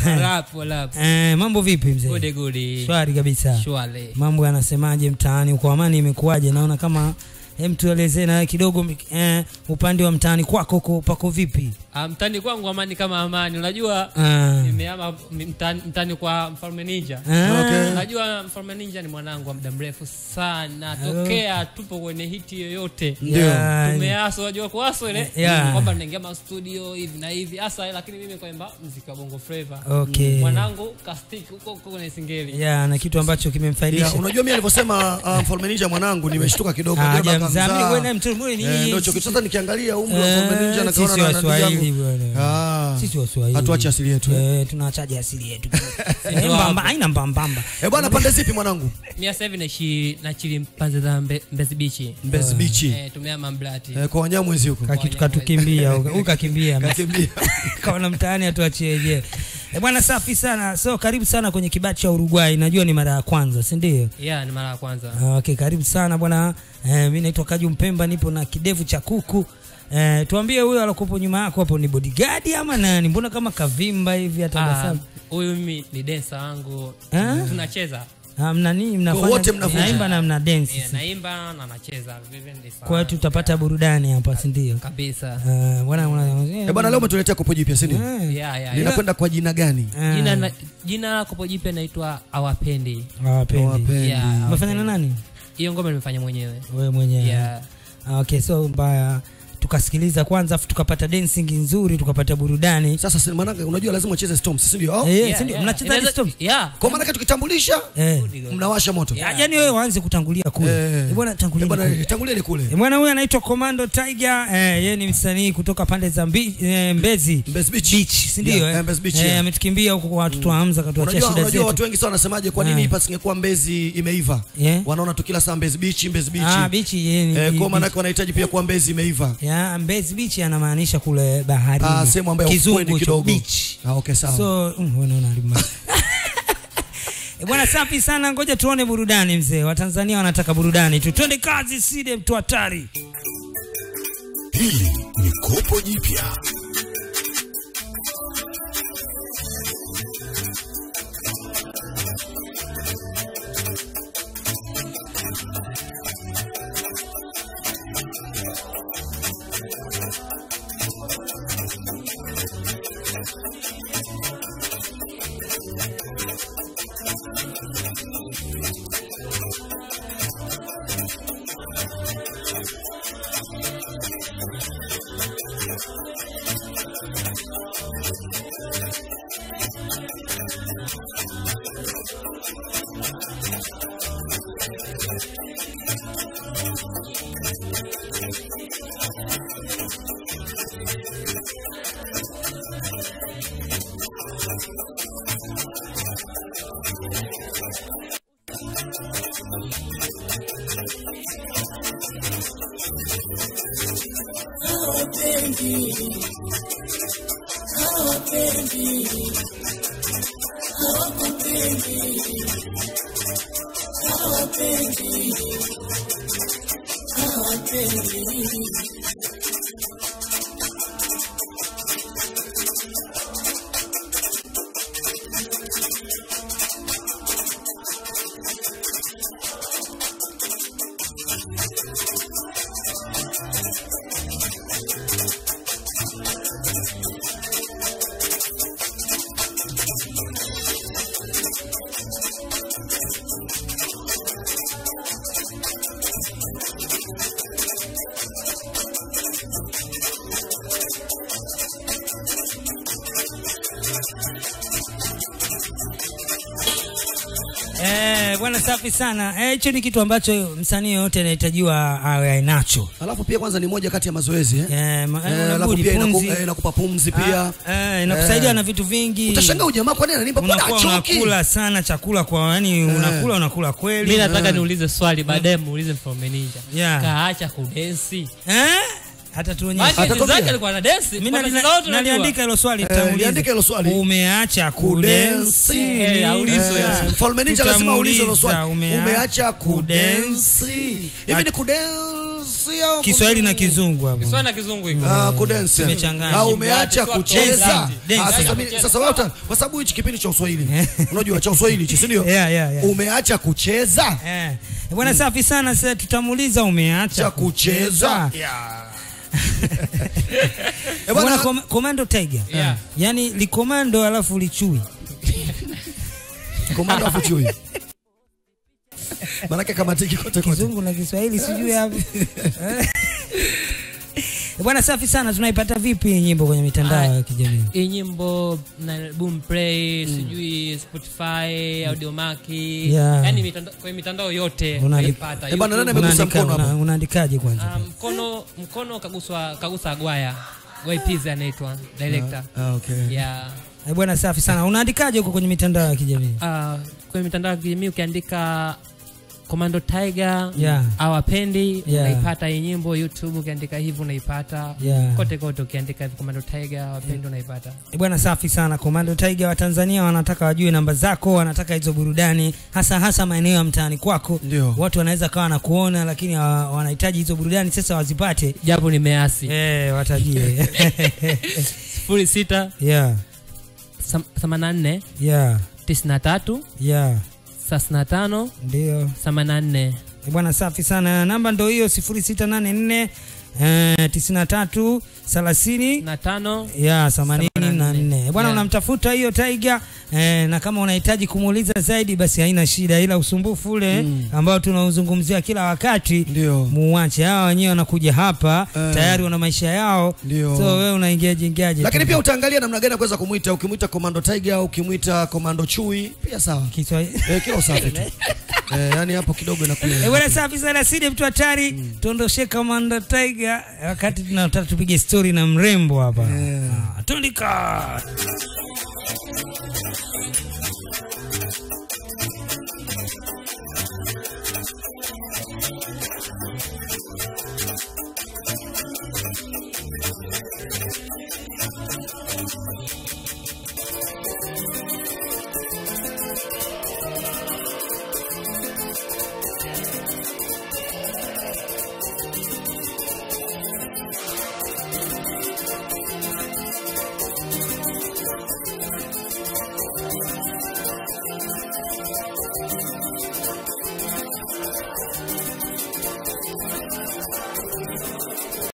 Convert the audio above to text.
Rap, rap. Eh, mambo vipi mzee? Gode gode. Shwari kabisa. Shwale. Mambo yanasemaje mtaani uko amani imekuwaje? Naona kama hem tuelezee na kidogo eh, upande wa mtaani kwako uko pako vipi? Ah, mtani kwangu amani kama amani. Unajua Ah. nimehama mtani, mtani kwa Mfalme Ninja. Ah. Okay. Unajua Mfalme Ninja ni mwanangu wa muda mrefu sana. Tokea tupo kwenye hiti yoyote. Yeah. Tumeaso, unajua kuaso ile Yeah. kwamba tunaingia ma studio hivi na hivi hasa, lakini mimi kwaimba muziki wa Bongo Flava. Okay. Mwanangu kastiki huko huko kwenye singeli. Yeah, na kitu ambacho kimemfaidisha. Yeah, unajua mimi alivyosema uh, mfalme ninja mwanangu nimeshtuka kidogo Ah, Ndio baka hajamzaa. mzaa. Mimi wewe naye mtoto mmoja ni Eh, nyinyi. ndio choki sasa nikiangalia umri wa Eh, mfalme ninja sisi nakaona na ndugu Waswahili yangu. bwana. Ah. Sisi Waswahili. Hatuachi asili yetu, eh? Eh, tunaachaje asili yetu. Eh, mbamba, haina mbambamba. Eh bwana pande zipi mwanangu? Mimi sasa hivi naishi na chili mpanze za Mbe- Mbezi Beach. Mbezi Beach. Eh, tumehama Mblati. Eh, kwa wanyamwezi huko. Kakitu katukimbia huko. Huyu kakimbia. Kakimbia. kaona mtaani atuachie yenyewe. Eh, bwana safi sana. So karibu sana kwenye kibati cha Uruguay. Najua ni mara ya kwanza, si ndio? Yeah, ni mara ya kwanza. Ah, Okay, karibu sana bwana. Eh, mimi naitwa Kaju Mpemba, nipo na kidevu cha kuku. Eh, tuambie huyo alokupo nyuma yako hapo ni bodyguard ama nani? Mbona kama kavimba hivi hata Ah, tabasamu? Huyu mimi ni dancer wangu. Ah? Tunacheza. Ah, mna nini mnafanya? wote mnavunja. Naimba na mna dance. Yeah, naimba na nacheza. Vivyo ndivyo. Kwa hiyo tutapata burudani hapa, si ndio? kabisa. Ah, bwana bwana. Eh bwana leo umetuletea kopo jipya si ndio? Eh, Yeah, yeah, yeah. Linakwenda kwa jina gani? ah, Jina na, jina kopo jipya naitwa Awapendi. hawapendi. Hawapendi. Yeah, Umefanya na nani? Hiyo ngoma nimefanya mwenyewe. Wewe mwenyewe. Yeah. Ah, Okay, so mbaya tukasikiliza kwanza afu tukapata dancing nzuri tukapata burudani. Sasa si maana unajua lazima ucheze Storms si ndio? Oh? Eh, Yeah, si ndio? yeah. Mnacheza Inaweza- Storm? Yeah. Kwa maana tukitambulisha Eh. mnawasha moto. Ya- Yaani wewe waanze kutangulia kule. Eh. Eh, Bwana Eh tangulia. bwana kule. tangulieni kule. Eh, Bwana huyu anaitwa Commando Tiger, eh, yeye ni msanii kutoka pande za Mbi, eh, Mbezi. Mbezi Beach. Beach, si ndio? Yeah, eh? eh, Mbezi Beach, Eh, yeah. ametukimbia huko kwa watoto wa Hamza katuachia Unajua, shida unajua watu zetu. wengi sana wanasemaje kwa nini Ah. hapa singekuwa Mbezi imeiva? Yeah. Wanaona tu kila saa Mbezi Beach, Mbezi Beach. Ah, beach yeye ni. Eh, ni kwa maana beach. wanahitaji pia kuwa Mbezi imeiva. Ya, Mbezi Beach anamaanisha kule bahari. Ah, sehemu ambayo Kizungu ufukweni hicho, kidogo. beach. Ah, okay sawa. So, mm, wewe unaona alima. Eh, Bwana safi sana, ngoja tuone burudani mzee. Watanzania wanataka burudani tu. Twende kazi, side mtu hatari. Hili ni kopo jipya. Eh, bwana safi sana. Eh, hicho ni kitu ambacho msanii yoyote anahitajiwa awe nacho. Alafu pia kwanza ni moja kati ya mazoezi eh. Eh, ma- Eh, eh, alafu unabudi pia inaku- pumzi. eh, inakupa pumzi pia. Ah, eh, inakusaidia na vitu vingi. Utashangaa ujamaa kwa nini ananipa mbona unakuwa achoki? unakula sana chakula kwa yani unakula unakula kweli. Mimi nataka niulize swali baadaye muulize Mfalme Ninja. Yeah. Kaacha kudensi. Eh? Hata tuonyeshe. Maana Atakwambia. zake alikuwa na dance. Mimi Kwa nali- sasa wote tunajua. naliandika hilo swali Eh, tutamuuliza. liandika hilo swali. Umeacha kudensi. Kudensi. Eh, aulizwe. Eh, Mfalme Ninja lazima aulize hilo swali. tutamuuliza, Umeacha kudensi. kudensi. Hivi ni kudensi kudensi au Kiswahili na Kizungu hapo. Kiswahili na kizungu hiko Ah, kudensi. Imechanganya. Na umeacha Mradi, kucheza. dance. Ah, sasa Dance. mimi- Sasa wewe uta- kwa sababu hichi kipindi cha Uswahili. Unajua cha Uswahili hichi, si ndio? Yeah, yeah, yeah. Umeacha kucheza? Eh. Bwana safi sana sasa tutamuuliza umeacha Cha kucheza. Eh, Bwana bwana kom- Komando Tiger. Yeah. Yaani likomando alafu lichui. komanda afu chui. Manake kamatiki kote kote. Kizungu na Kiswahili sijui hapo. Eh. Bwana safi sana tunaipata vipi hii nyimbo kwenye mitandao ya kijamii? hii nyimbo na boom play sijui spotify audiomaki Yeah. yani mitandao, kwenye mitandao yote Una- unaipata Eh, bwana, YouTube. nani amegusa Unaandika- mkono una- hapo? Unaandikaje kwanza? Ah, mkono mkono kaguswa kagusa agwaya Gwaipizi anaitwa director Ah, okay. yeah Eh, Bwana safi sana. Unaandikaje huko kwenye mitandao ya kijamii? uh, kwenye mitandao ya kijamii ukiandika Commando Tiger Yeah. awapendi Yeah. unaipata hii nyimbo YouTube ukiandika hivi unaipata Yeah. kote kote ukiandika hivi Commando Tiger awapendi unaipata Eh, Bwana safi sana. Komando Tiger wa Tanzania wanataka wajue namba zako, wanataka hizo burudani hasa hasa maeneo ya mtaani kwako. Ndio. Watu wanaweza kawa na kuona lakini hawa- wanahitaji hizo burudani sasa wazipate. japo nimeasi Eh, watajie. sifuri sita yeah. sam- themanini na nne Yeah. tisini na tatu Yeah. thelathini na tano Ndio. themanini na nne Eh, Bwana safi sana. Namba ndo hiyo 0684 eh, 93 30 na tano ya themanini na nne. nne. Bwana Yeah. unamtafuta hiyo Tiger eh, na kama unahitaji kumuuliza zaidi basi haina shida, ila usumbufu ule ambao tunauzungumzia kila wakati Ndio. muache. Hawa wenyewe wanakuja hapa Eh. tayari wana maisha yao, Ndio. so wewe unaingiaje ingiaje? Lakini tu? pia utaangalia namna gani ya kuweza kumwita. Ukimwita Komando Tiger, ukimwita Komando Chui, pia sawa. Kiswahili Eh, kila usafi tu. Eh, yani hapo kidogo inakuwa. Eh, bwana safi sana Sidi mtu hatari tuondoshe Commander Tiger wakati tunataka tupige story na mrembo hapa Ah, tundika